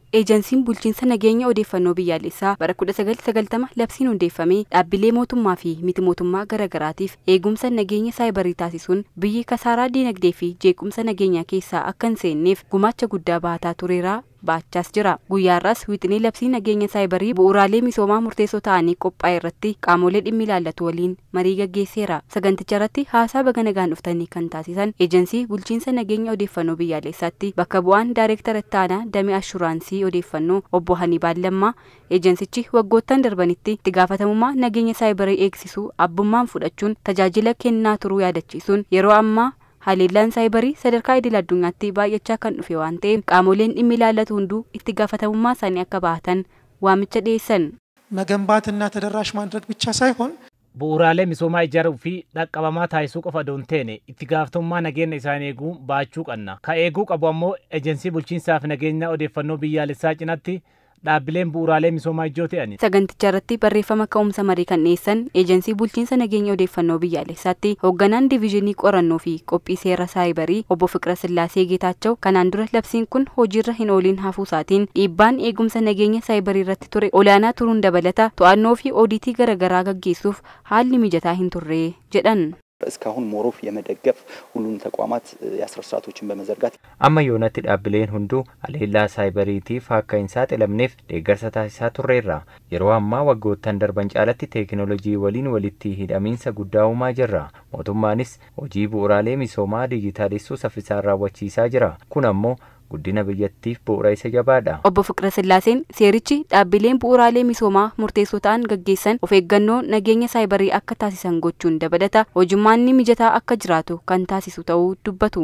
Eejensiin bulchiinsa nageenya odeeffannoo biyyaalessaa bara 1990 labsiin hundeeffamee dhaabbilee mootummaa fi miti mootummaa garaagaraatiif eegumsa nageenya saayibarii taasisuun biyyi kasaaraa diinagdee fi jeequmsa nageenyaa keessaa akka hin seenneef gumaacha guddaa baataa tureera baachaas jira. Guyyaarraas wixinii labsii nageenya saayibarii bu'uuraalee misoomaa murteessoo ta'anii qophaa'e irratti qaamolee dhimmi ilaallatu waliin marii gaggeesseera. Saganticha irratti haasaa baga nagaan dhuftanii kan taasisan eejensii bulchiinsa nageenya odeeffannoo biyyaalessaatti bakka bu'aan daayireektara ittaanaa damee ashuraansii odeeffannoo obbo Hanibaal Lammaa eejensichi waggoottan darbanitti itti gaafatamummaa nageenya saayibarii eegsisuu abbummaan fudhachuun tajaajila kennaa turuu yaadachiisuun yeroo ammaa haleellaan saayibarii sadarkaa idil addunyaatti baay'achaa kan dhufe waan ta'eef qaamoleen dhimmi ilaallatu hunduu itti gaafatamummaa isaanii akka bahatan waamicha dhiyeessan. መገንባትና ተደራሽ ማድረግ ብቻ ሳይሆን bu'uuraalee misoomaa ijaaruu fi dhaqqabamaa taasisuu qofa doon teene itti gaafatamummaa nageenya isaanii eeguu baachuu qabna. Ka eeguu qabu ammoo ejensii bulchiinsaaf nageenya odeeffannoo biyyaalessaa cinatti dhaabbileen bu'uuraalee misoomaa ijoo ta'ani. Saganticha irratti barreeffama ka'umsa marii kan dhiyeessan eejensii bulchiinsa nageenya odeeffannoo biyyaalessaatti hoogganaan diviizhinii qorannoo fi qophii seera saayibarii obbo Fiqira Sillaasee Geetaachoo kanaan dura labsiin kun hojiirra hin ooliin hafuusaatiin dhiibbaan eegumsa nageenya saayibarii irratti ture olaanaa turuun dabalata to'annoo fi oodiitii garaagaraa gaggeessuuf haalli mijataa hin turre jedhan. እስካሁን ሞሮፍ የመደገፍ ሁሉም ተቋማት የአስር ስርዓቶችን በመዘርጋት amma yoonatti dhaabbileen hunduu haleellaa saayibariitiif akka hin saaxilamneef deeggarsa taasisaa turreerra yeroo ammaa waggoottan darban caalatti teekinoolojii waliin walitti hidhamiinsa guddaa uumaa jirra mootummaanis hojii bu'uuraalee misoomaa dijitaalessuu saffisaan raawwachiisaa jira kun ammoo guddina biyyattiif bu'uura isa jabaadha. Obbo Fiqira Sillaaseen seerichi dhaabbileen bu'uuraalee misoomaa murteessoo ta'an gaggeessan of eeggannoo nageenya saayibarii akka taasisan gochuun dabalata hojummaanni mijataa akka jiraatu kan taasisu ta'uu dubbatu.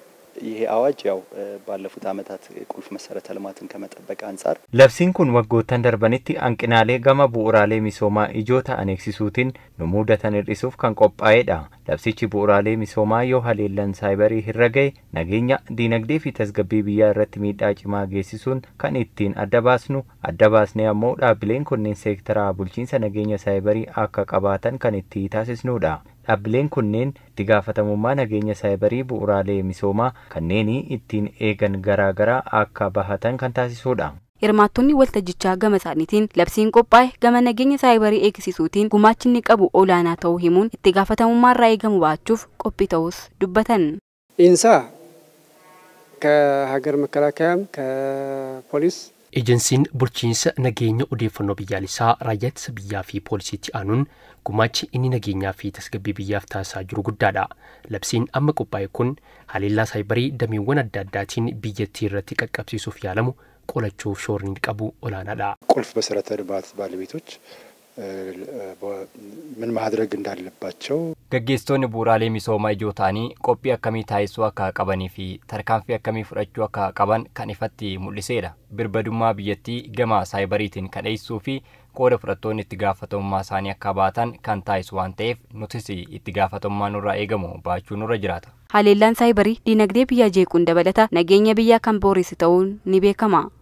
ይሄ አዋጅ ያው ባለፉት ዓመታት ቁልፍ መሰረተ ልማትን ከመጠበቅ አንጻር labsiin kun waggoottan darbanitti hanqinaalee gama bu'uuraalee misoomaa ijoo ta'an eegsisuutiin nu mudatan hir'isuuf kan qophaa'edha labsichi bu'uuraalee misoomaa yoo haleellan saayibarii irra ga'e nageenya diinagdee fi tasgabbii biyyaa irratti miidhaa cimaa geessisuun kan ittiin adda baasnu adda baasnee ammoo dhaabbileen kunneen seektaraa bulchiinsa nageenya saayibarii akka qabaatan kan itti taasisnudha dhaabbileen kunneen itti gaafatamummaa nageenya saayibarii bu'uuraalee misoomaa kanneen ittiin eegan garaagaraa akka bahatan kan taasisudha. Hirmaattonni waltajjichaa gama isaaniitiin labsiin qophaa'e gama nageenya saayibarii eegsisuutiin gumaachi inni qabu olaanaa ta'uu himuun itti gaafatamummaa irraa eegamu baachuuf qophii ta'us dubbatan. ኢንሳ ከሀገር መከላከያም ከፖሊስ Ejensiin bulchiinsa nageenya odeeffannoo biyyaalessaa raayyaa ittisa biyyaa fi poolisiitti aanuun gumaachi inni nageenyaa fi tasgabbii biyyaaf taasisaa jiru guddaadha. Labsiin amma qophaa'e kun haleellaa saayibarii dameewwan adda addaatiin biyyattii irratti qaqqabsiisuuf yaalamu qolachuuf shoorni qabu olaanaadha. ቁልፍ መሰረተ ልማት ባለቤቶች ምን ማድረግ እንዳለባቸው Gaggeessitoonni bu'uuraalee misoomaa ijoo ta'anii qophii akkamii taasisuu akka qabanii fi tarkaanfii akkamii fudhachuu akka qaban kan ifatti mul'iseedha. Birbadummaa biyyattii gama saayibariitiin kan dhiyeessuu fi qooda fudhattoonni itti gaafatamummaa isaanii akka baatan kan taasisu waan ta'eef nutis itti gaafatamummaa nurraa eegamu baachuu nurra jiraata. Haleellaan saayibarii diinagdee biyyaa jeequun dabalata nageenya biyyaa kan booresse ta'uun ni beekama.